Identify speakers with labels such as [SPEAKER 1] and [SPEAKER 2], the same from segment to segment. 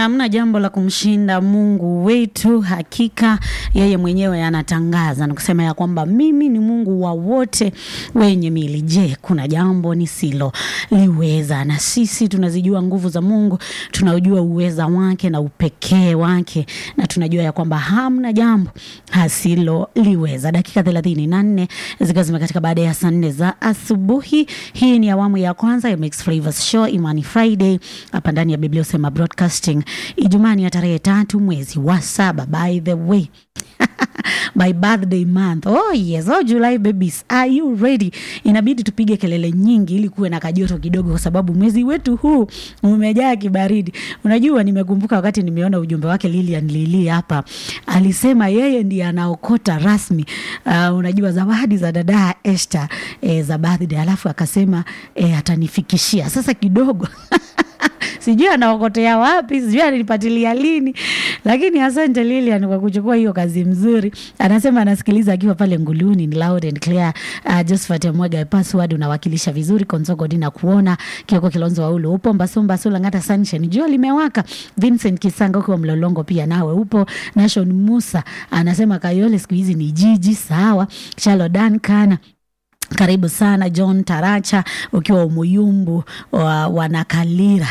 [SPEAKER 1] hamna jambo la kumshinda Mungu wetu. Hakika yeye mwenyewe anatangaza na kusema ya kwamba mimi ni Mungu wa wote wenye mili. Je, kuna jambo nisiloliweza? Na sisi tunazijua nguvu za Mungu, tunaujua uweza wake na upekee wake, na tunajua ya kwamba hamna jambo hasiloliweza. Dakika thelathini na nne zikiwa zimekatika baada ya saa nne za asubuhi. Hii ni awamu ya kwanza ya Mixed Flavors Show Imani Friday hapa ndani ya Biblia Usema Broadcasting, Ijumaa ya tarehe tatu mwezi wa saba. By the way my birthday month. Oh yes, oh July babies, are you ready? Inabidi tupige kelele nyingi ili kuwe na kajoto kidogo, kwa sababu mwezi wetu huu umejaa kibaridi. Unajua, nimekumbuka wakati nimeona ujumbe wake Lilian Lili hapa, alisema yeye ndiye anaokota rasmi uh, unajua zawadi za dada Esther eh, za birthday, alafu akasema eh, atanifikishia sasa kidogo sijui anaokotea wapi, sijui ananipatilia lini, lakini asante Lilian kwa kuchukua hiyo kazi mzuri. Anasema anasikiliza akiwa pale Nguluni, ni loud and clear. Uh, Josephat Mwega password unawakilisha vizuri. Konzogo Dina kuona Kioko Kilonzo Waulu upo Mbasumba Sula Ngata Sunshine, jua limewaka. Vincent Kisanga ukiwa Mlolongo pia nawe upo. Nation Musa anasema Kayole siku hizi ni jiji sawa. Chalo Dan Kana karibu sana John Taracha ukiwa Umuyumbu wa wanakalira.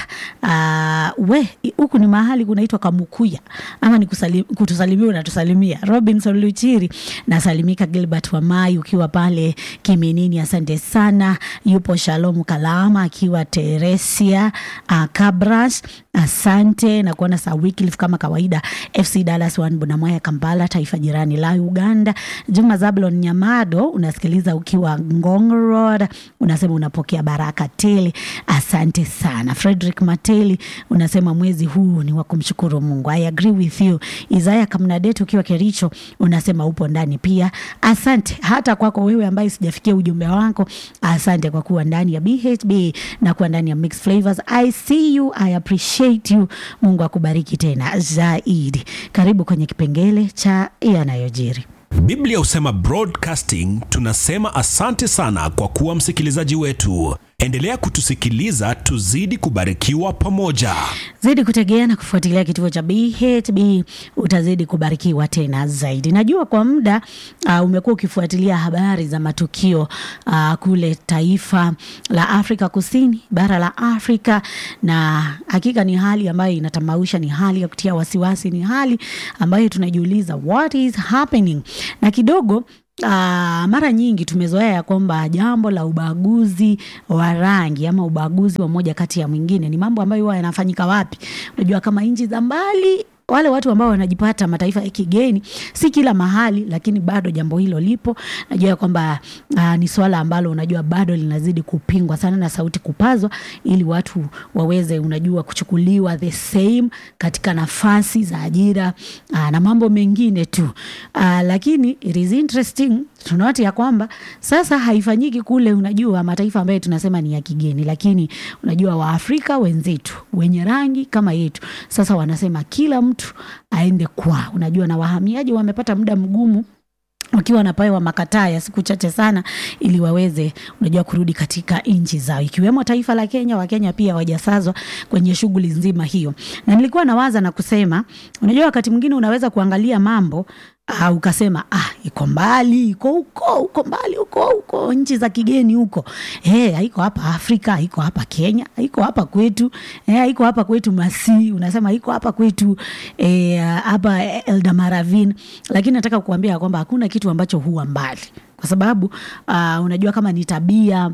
[SPEAKER 1] Uh, we huku ni mahali kunaitwa Kamukuya ama ni kusali, kutusalimia unatusalimia. Robinson Luchiri nasalimika. Gilbert Wamai ukiwa pale Kiminini, asante sana. Yupo Shalom Kalama akiwa Teresia uh, Kabras asante na kuona saa Wycliffe kama kawaida. FC Dallas One Bunamwaya Kampala, taifa jirani la Uganda. Juma Zablon Nyamado unasikiliza ukiwa Ngong Road, unasema unapokea baraka tele, asante sana. Frederick Mateli unasema mwezi huu ni wa kumshukuru Mungu. I agree with you. Isaya Kamnadet ukiwa Kericho unasema upo ndani pia, asante. Hata kwako wewe ambaye sijafikia ujumbe wako, asante kwa kuwa ndani ya BHB na kuwa ndani ya Mixed Flavors. I see you, I appreciate you. Mungu akubariki tena zaidi. Karibu kwenye kipengele cha yanayojiri.
[SPEAKER 2] Biblia husema broadcasting, tunasema asante sana kwa kuwa msikilizaji wetu. Endelea kutusikiliza, tuzidi kubarikiwa pamoja.
[SPEAKER 1] Zidi kutegea na kufuatilia kituo cha BHB, utazidi kubarikiwa tena zaidi. Najua kwa muda uh, umekuwa ukifuatilia habari za matukio uh, kule taifa la Afrika Kusini, bara la Afrika, na hakika ni hali ambayo inatamausha, ni hali ya kutia wasiwasi, ni hali ambayo tunajiuliza what is happening, na kidogo Uh, mara nyingi tumezoea ya kwamba jambo la ubaguzi wa rangi ama ubaguzi wa moja kati ya mwingine ni mambo ambayo huwa yanafanyika wapi? Unajua, kama nchi za mbali wale watu ambao wanajipata mataifa ya kigeni, si kila mahali, lakini bado jambo hilo lipo. Najua kwamba uh, ni swala ambalo unajua bado linazidi kupingwa sana na sauti kupazwa, ili watu waweze unajua kuchukuliwa the same katika nafasi za ajira uh, na mambo mengine tu uh, lakini it is interesting tunaona ya kwamba sasa haifanyiki kule, unajua mataifa ambayo tunasema ni ya kigeni, lakini unajua Waafrika wenzetu wenye rangi kama yetu sasa wanasema kila mtu aende kwa, unajua na wahamiaji wamepata muda mgumu wakiwa wanapewa makataa ya siku chache sana ili waweze unajua kurudi katika nchi zao ikiwemo taifa la Kenya. Wakenya pia wajasazwa kwenye shughuli nzima hiyo, na nilikuwa nawaza na kusema, unajua wakati mwingine unaweza kuangalia mambo uh, ukasema ah, iko mbali, iko huko huko mbali huko huko nchi za kigeni huko, eh, haiko hapa Afrika, haiko hapa Kenya, haiko hapa kwetu, eh, haiko hapa kwetu Masi, unasema haiko hapa kwetu eh, hapa Eldamaravine, lakini nataka kukuambia kwamba hakuna kitu ambacho huwa mbali kwa sababu uh, unajua kama ni tabia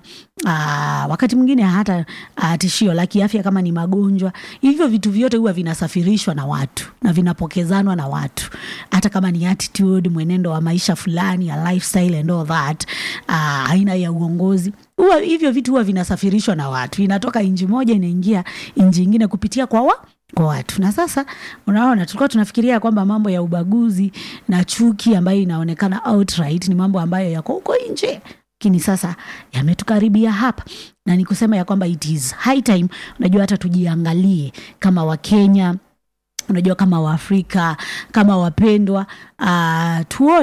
[SPEAKER 1] uh, wakati mwingine hata uh, tishio la kiafya kama ni magonjwa, hivyo vitu vyote huwa vinasafirishwa na watu na vinapokezanwa na watu, hata kama ni attitude, mwenendo wa maisha fulani ya lifestyle and all that, uh, aina ya uongozi huwa hivyo vitu huwa vinasafirishwa na watu, inatoka nchi moja inaingia nchi ingine kupitia kwa wa kwa watu. Na sasa unaona, tulikuwa tunafikiria kwamba mambo ya ubaguzi na chuki ambayo inaonekana outright ni mambo ambayo yako huko nje, lakini sasa yametukaribia hapa, na ni kusema ya kwamba it is high time, unajua hata tujiangalie kama Wakenya unajua kama Waafrika kama wapendwa, uh, tuone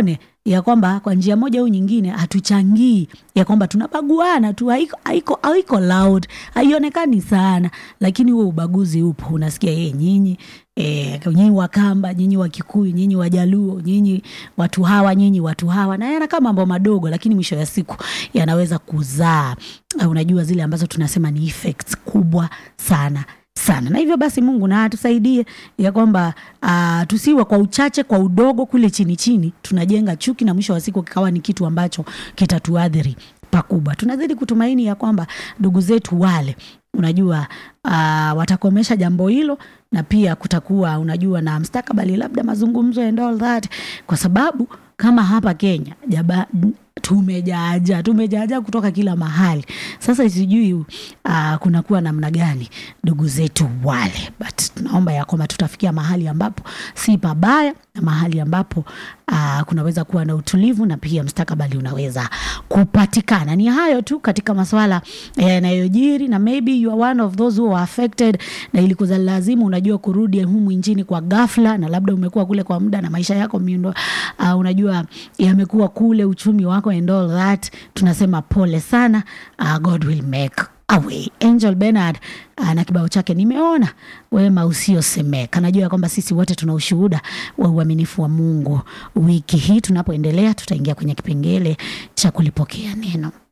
[SPEAKER 1] ya kwamba kwa njia moja au nyingine hatuchangii ya kwamba tunabaguana tu haiko, haiko, haiko loud haionekani sana lakini huo ubaguzi upo unasikia yeye nyinyi E, nyinyi wakamba nyinyi wakikuyu nyinyi wajaluo nyinyi watu hawa nyinyi watu hawa na yanakaa mambo madogo lakini mwisho ya siku yanaweza kuzaa uh, unajua zile ambazo tunasema ni effects kubwa sana sana na hivyo basi mungu na atusaidie ya kwamba uh, tusiwe kwa uchache kwa udogo kule chini chini tunajenga chuki na mwisho wa siku kikawa ni kitu ambacho kitatuadhiri pakubwa tunazidi kutumaini ya kwamba ndugu zetu wale unajua uh, watakomesha jambo hilo na pia kutakuwa unajua na mstakabali labda mazungumzo and all that kwa sababu kama hapa kenya jaba, tumejaaja tumejaaja kutoka kila mahali sasa sijui uh, kunakuwa namna gani ndugu zetu wale but tunaomba ya kwamba tutafikia mahali ambapo si pabaya na mahali ambapo uh, kunaweza kuwa na utulivu na pia mstakabali unaweza kupatikana ni hayo tu katika maswala yanayojiri na maybe you are one of those who are affected na ilikuza lazima unajua kurudi humu nchini kwa ghafla na labda umekuwa kule kwa muda na maisha yako miundo uh, unajua yamekuwa kule uchumi wako and all that tunasema pole sana uh, god will make away angel benard uh, na kibao chake nimeona wema usiosemeka najua ya kwamba sisi wote tuna ushuhuda wa uaminifu wa mungu wiki hii tunapoendelea tutaingia kwenye kipengele cha kulipokea neno